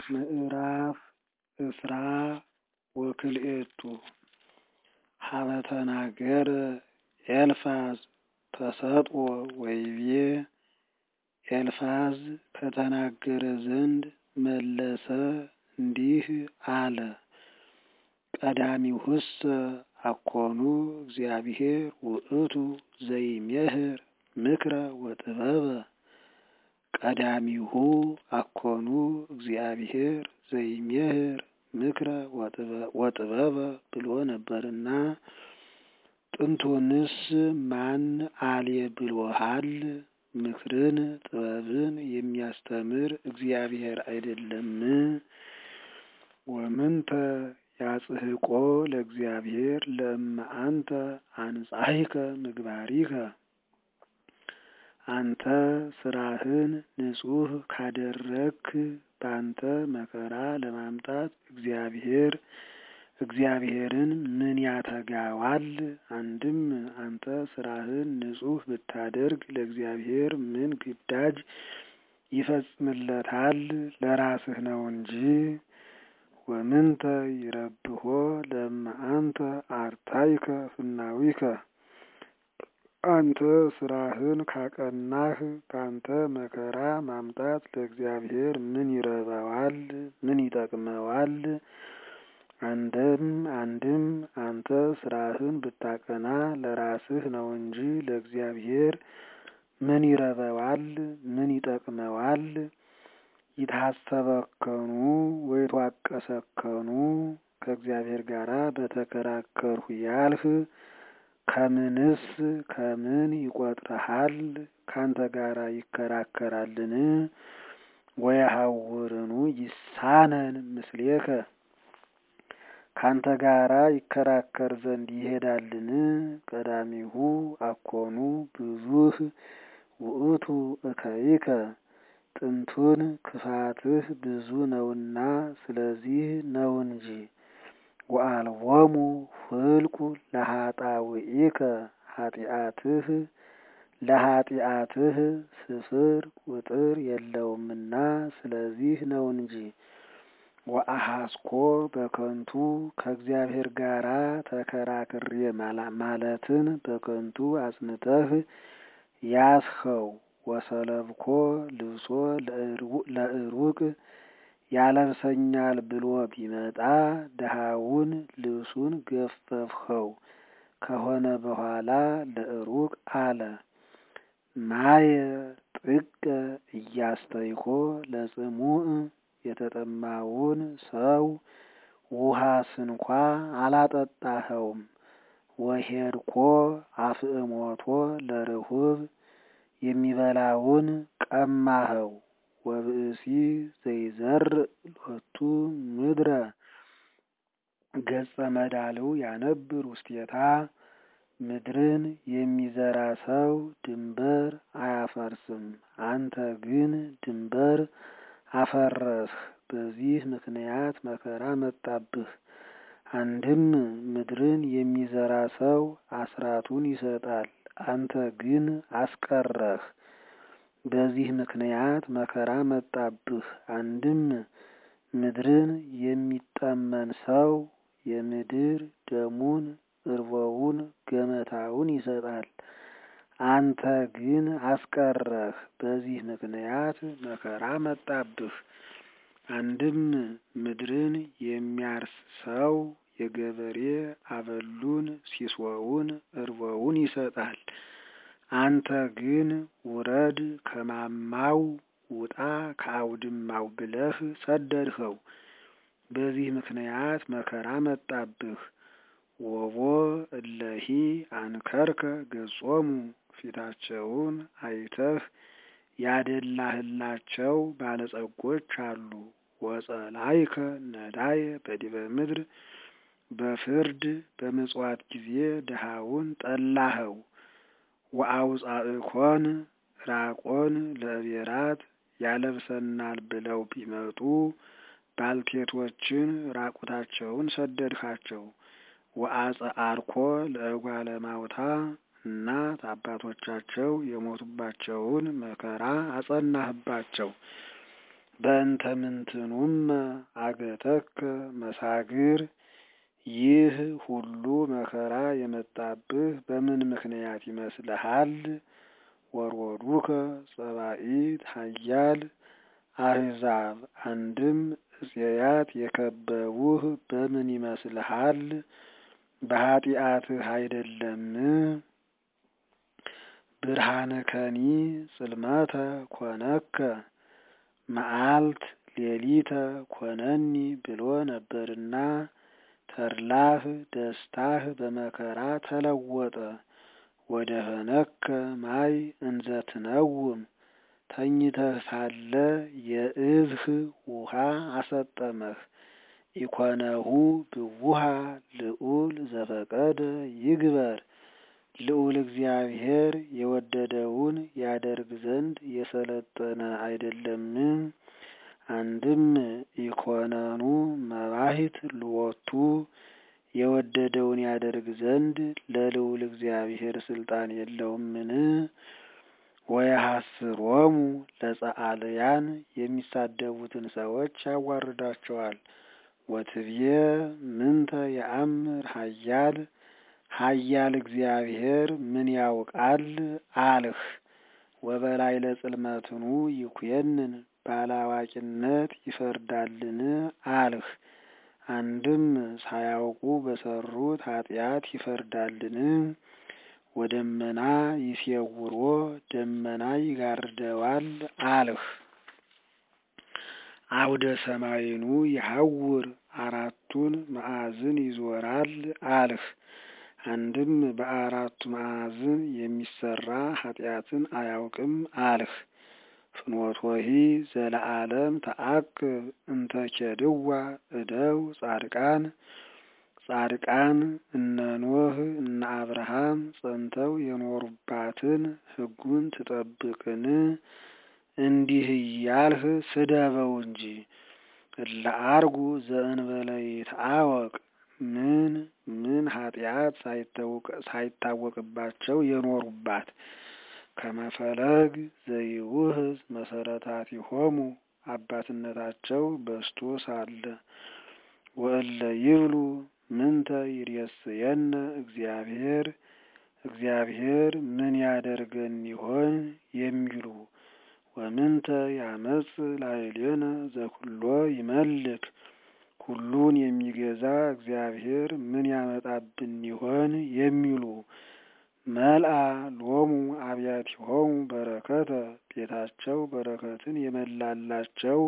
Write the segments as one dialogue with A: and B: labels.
A: ምዕራፍ እስራ ወክልኤቱ ሀበ ተናገረ ኤልፋዝ ተሰጥኦ ወይቤ ኤልፋዝ ከተናገረ ዘንድ መለሰ እንዲህ አለ። ቀዳሚሁሰ አኮኑ እግዚአብሔር ውእቱ ዘይሜህር ምክረ ወጥበበ ቀዳሚሁ አኮኑ እግዚአብሔር ዘይሜህር ምክረ ወጥበበ ብሎ ነበርና ጥንቱንስ ማን አሌ ብሎሃል? ምክርን ጥበብን የሚያስተምር እግዚአብሔር አይደለም? ወምንተ ያጽሕቆ ለእግዚአብሔር ለእመ አንተ አንጻሂከ ምግባሪከ አንተ ስራህን ንጹሕ ካደረግክ ባንተ መከራ ለማምጣት እግዚአብሔር እግዚአብሔርን ምን ያተጋዋል? አንድም አንተ ስራህን ንጹሕ ብታደርግ ለእግዚአብሔር ምን ግዳጅ ይፈጽምለታል? ለራስህ ነው እንጂ። ወምንተ ይረብሖ ለእመ አንተ አርታይከ ፍናዊከ አንተ ስራህን ካቀናህ ባንተ መከራ ማምጣት ለእግዚአብሔር ምን ይረባዋል? ምን ይጠቅመዋል? አንድም አንድም አንተ ስራህን ብታቀና ለራስህ ነው እንጂ ለእግዚአብሔር ምን ይረበዋል? ምን ይጠቅመዋል? ይታሰበከኑ ወይትዋቀሰከኑ ከእግዚአብሔር ጋር በተከራከርሁ ያልህ ከምንስ ከምን ይቆጥረሃል? ካንተ ጋር ይከራከራልን? ወየሐውርኑ ይሳነን ምስሌከ ካንተ ጋራ ይከራከር ዘንድ ይሄዳልን? ቀዳሚሁ አኮኑ ብዙህ ውእቱ እከይከ ጥንቱን ክፋትህ ብዙ ነውና ስለዚህ ነው እንጂ። ወአልቦሙ ፍልቁ ለኃጣውኢከ ኃጢአትህ ለኃጢአትህ ስፍር ቁጥር የለውምና ስለዚህ ነው እንጂ። ወአሐስኮ በከንቱ ከእግዚአብሔር ጋር ተከራክሬ ማለትን በከንቱ አጽንተህ ያስኸው። ወሰለብኮ ልብሶ ለእሩቅ ያለብሰኛል ብሎ ቢመጣ ድሃውን ልብሱን ገፈፍኸው ከሆነ በኋላ ለእሩቅ አለ። ማየ ጥቀ እያስተይኮ ለጽሙዕ የተጠማውን ሰው ውሃ ስንኳ አላጠጣኸውም። ወሄድኮ አፍእሞቶ ለርሁብ የሚበላውን ቀማኸው። ወብእሲ ዘይዘርእ ሎቱ ምድረ ገጸ መዳልው ያነብር ውስቴታ ምድርን የሚዘራ ሰው ድንበር አያፈርስም። አንተ ግን ድንበር አፈረስህ። በዚህ ምክንያት መከራ መጣብህ። አንድም ምድርን የሚዘራ ሰው አስራቱን ይሰጣል፣ አንተ ግን አስቀረህ። በዚህ ምክንያት መከራ መጣብህ። አንድም ምድርን የሚጠመን ሰው የምድር ደሙን እርቦውን ገመታውን ይሰጣል፣ አንተ ግን አስቀረህ። በዚህ ምክንያት መከራ መጣብህ። አንድም ምድርን የሚያርስ ሰው የገበሬ አበሉን ሲሶውን እርቦውን ይሰጣል፣ አንተ ግን ውረድ ከማማው ውጣ ከአውድማው ብለህ ሰደድኸው። በዚህ ምክንያት መከራ መጣብህ። ወቦ እለሂ አንከርከ ገጾሙ ፊታቸውን አይተህ ያደላህላቸው ባለጸጎች አሉ። ወጸላይከ ነዳየ በዲበ ምድር በፍርድ በምጽዋት ጊዜ ድሃውን ጠላኸው። ወአውፃእኮን ራቆን ለእቤራት ያለብሰናል ብለው ቢመጡ ባልቴቶችን ራቁታቸውን ሰደድካቸው። ወአጽአርኮ ለእጓለ ማውታ እናት አባቶቻቸው የሞቱባቸውን መከራ አጸናህባቸው። በእንተ ምንትኑመ አገተከ መሳግር ይህ ሁሉ መከራ የመጣብህ በምን ምክንያት ይመስልሃል? ወሮዱከ ጸባኢት ኃያል አሕዛብ አንድም እፄያት የከበቡህ በምን ይመስልሃል? በኃጢአትህ አይደለም? ብርሃንከኒ ጽልመተ ኮነከ መዓልት ሌሊተ ኮነኒ ብሎ ነበርና ተድላህ ደስታህ በመከራ ተለወጠ። ወደ ኸነከ ማይ እንዘ ትነውም ተኝተህ ሳለ የእዝህ ውሃ አሰጠመህ። ኢኮነሁ ብውሃ ልዑል ዘፈቀደ ይግበር ልዑል እግዚአብሔር የወደደውን ያደርግ ዘንድ የሰለጠነ አይደለም። አንድም ኢኮነኑ መባሂት ልወቱ የወደደውን ያደርግ ዘንድ ለልዑል እግዚአብሔር ስልጣን የለውምን? ወየሐስሮሙ ለጸአልያን የሚሳደቡትን ሰዎች ያዋርዳቸዋል። ወትብዬ ምንተ የአምር ኃያል ኃያል እግዚአብሔር ምን ያውቃል አልህ። ወበላይ ለጽልመትኑ ይኩየንን ባላዋቂነት ይፈርዳልን አልህ። አንድም ሳያውቁ በሰሩት ኃጢአት ይፈርዳልን? ወደመና ይሴውሮ ደመና ይጋርደዋል አልህ። አውደ ሰማይኑ ይሐውር አራቱን ማዕዝን ይዞራል አልህ። አንድም በአራቱ ማዕዝን የሚሰራ ኃጢአትን አያውቅም አልህ። ፍኖቶሂ ዘለዓለም ተአቅብ እንተ ኬድዋ እደው ጻድቃን ጻድቃን እነ ኖህ እነ አብርሃም ጸንተው የኖሩባትን ሕጉን ትጠብቅን? እንዲህ እያልህ ስደበው እንጂ። እለ አርጉ ዘእንበለ ይትአወቅ ምን ምን ኃጢአት ሳይታወቅባቸው የኖሩባት ከመፈለግ ዘይውህዝ መሰረታቲሆሙ አባትነታቸው በስቶ ሳለ ወእለ ይብሉ ምንተ ይሬስየነ እግዚአብሔር እግዚአብሔር ምን ያደርገን ይሆን የሚሉ ወምንተ ያመጽ ላዕሌነ ዘኩሎ ይመልክ ሁሉን የሚገዛ እግዚአብሔር ምን ያመጣብን ይሆን የሚሉ መልአ ሎሙ አብያቲሆሙ በረከተ ቤታቸው በረከትን የመላላቸው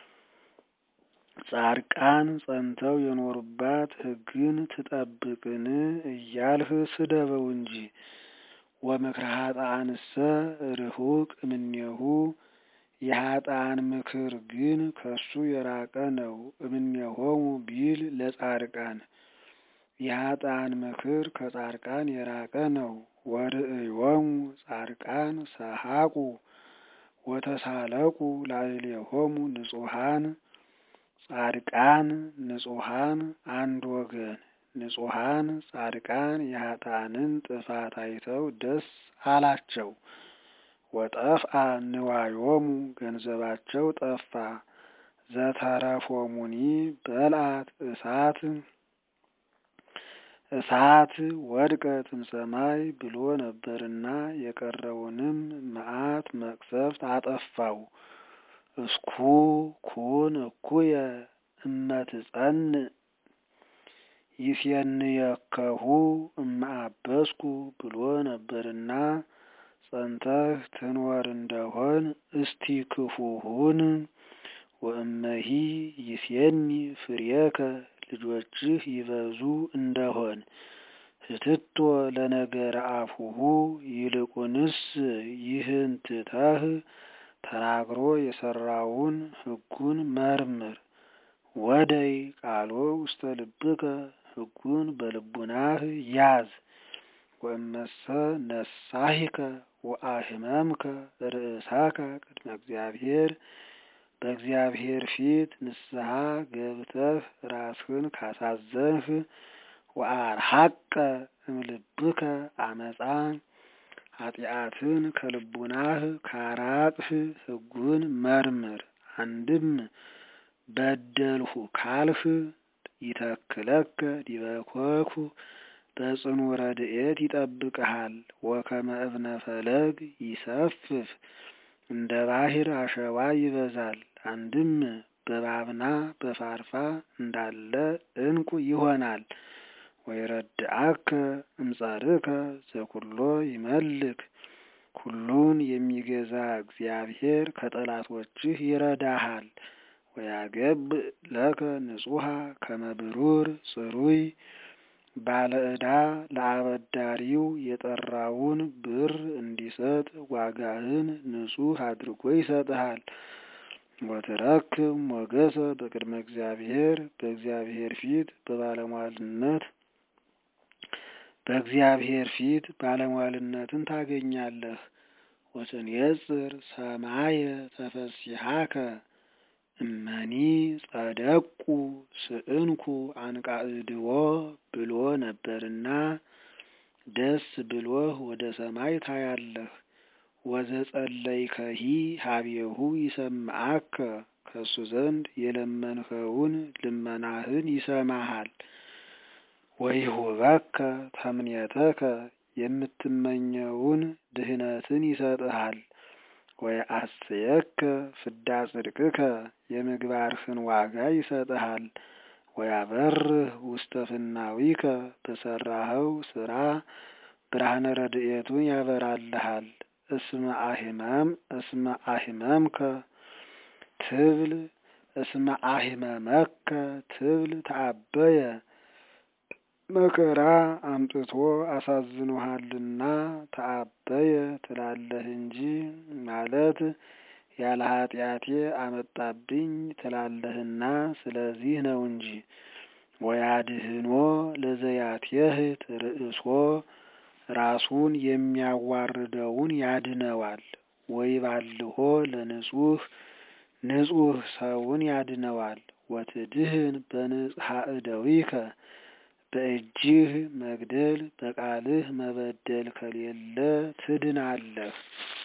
A: ጻድቃን ጸንተው የኖሩባት ሕግን ትጠብቅን እያልህ ስደበው እንጂ። ወምክረ ኃጥአንሰ ርሁቅ እምኔሁ የኃጥአን ምክር ግን ከሱ የራቀ ነው። እምኔሆሙ ቢል ለጻድቃን የኃጥአን ምክር ከጻድቃን የራቀ ነው። ወርእዮሙ ጻድቃን ሰሐቁ ወተሳለቁ ላዕሌሆሙ ንጹሐን ጻድቃን ንጹሐን አንድ ወገን ንጹሐን ጻድቃን የኃጥአንን ጥፋት አይተው ደስ አላቸው። ወጠፍአ ንዋዮሙ ገንዘባቸው ጠፋ። ዘተረፎሙኒ በልአት እሳት እሳት ወድቀት እምሰማይ ብሎ ነበርና የቀረውንም መዓት መቅሰፍት አጠፋው። እስኩ ኩን እኩየ እመትጸንዕ ይሴንየከሁ እማአበስኩ ብሎ ነበርና ጸንተህ ትኖር እንደሆን እስቲ ክፉሁን ወእመሂ ይሴኒ ፍሬከ ልጆችህ ይበዙ እንደሆን ህትቶ ለነገረ አፉሁ ይልቁንስ ይህን ትተህ ተናግሮ የሰራውን ሕጉን መርምር። ወደይ ቃሎ ውስተ ልብከ ሕጉን በልቡናህ ያዝ። ወእመሰ ነሳሂከ ወአህመምከ ርእሳከ ቅድመ እግዚአብሔር በእግዚአብሔር ፊት ንስሐ ገብተህ ራስህን ካሳዘንህ ወአርሐቀ እምልብከ አመፃ ኃጢአትን ከልቡናህ ካራቅህ ሕጉን መርምር። አንድም በደልሁ ካልህ ይተክለከ ዲበ ኮኩ በጽኑ ረድኤት ይጠብቅሃል። ወከመ እብነ ፈለግ ይሰፍፍ እንደ ባህር አሸዋ ይበዛል። አንድም በባብና በፋርፋ እንዳለ ዕንቁ ይሆናል። ወይረድአከ እምጸርከ ዘኩሎ ይመልክ ሁሉን የሚገዛ እግዚአብሔር ከጠላቶችህ ይረዳሃል። ወያገብ ለከ ንጹሐ ከመ ብሩር ጽሩይ ባለ ዕዳ ለአበዳሪው የጠራውን ብር እንዲሰጥ ዋጋህን ንጹሕ አድርጎ ይሰጥሃል። ወትረክብ ሞገሰ በቅድመ እግዚአብሔር በእግዚአብሔር ፊት በባለሟልነት በእግዚአብሔር ፊት ባለሟልነትን ታገኛለህ። ወትንየጽር ሰማየ ተፈሲሐከ እመኒ ጸደቁ ስእንኩ አንቃዕድዎ ብሎ ነበርና ደስ ብሎህ ወደ ሰማይ ታያለህ። ወዘጸለይከሂ ሀቤሁ ይሰምዓከ ከሱ ዘንድ የለመንኸውን ልመናህን ይሰማሃል። ወይሁበከ ተምኔተከ የምትመኘውን ድህነትን ይሰጥሃል። ወየአስየከ ፍዳ ጽድቅከ የምግባርህን ዋጋ ይሰጥሃል። ወያበርህ ውስተ ፍናዊከ በሰራኸው ስራ ብርሃነ ረድኤቱን ያበራልሃል። እስመ አሂመም እስመ አሂመምከ ትብል እስመ አሂመመከ ትብል ተአበየ መከራ አምጥቶ አሳዝኖሃልና ተአበየ ትላለህ እንጂ ማለት ያለ ኃጢአቴ አመጣብኝ ትላለህና ስለዚህ ነው እንጂ። ወያድህኖ ለዘያትየህት ርእሶ ራሱን የሚያዋርደውን ያድነዋል። ወይባልሆ ለንጹሕ ንጹሕ ሰውን ያድነዋል። ወትድህን በንጽሐ እደዊከ በእጅህ መግደል በቃልህ መበደል ከሌለ ትድናለህ።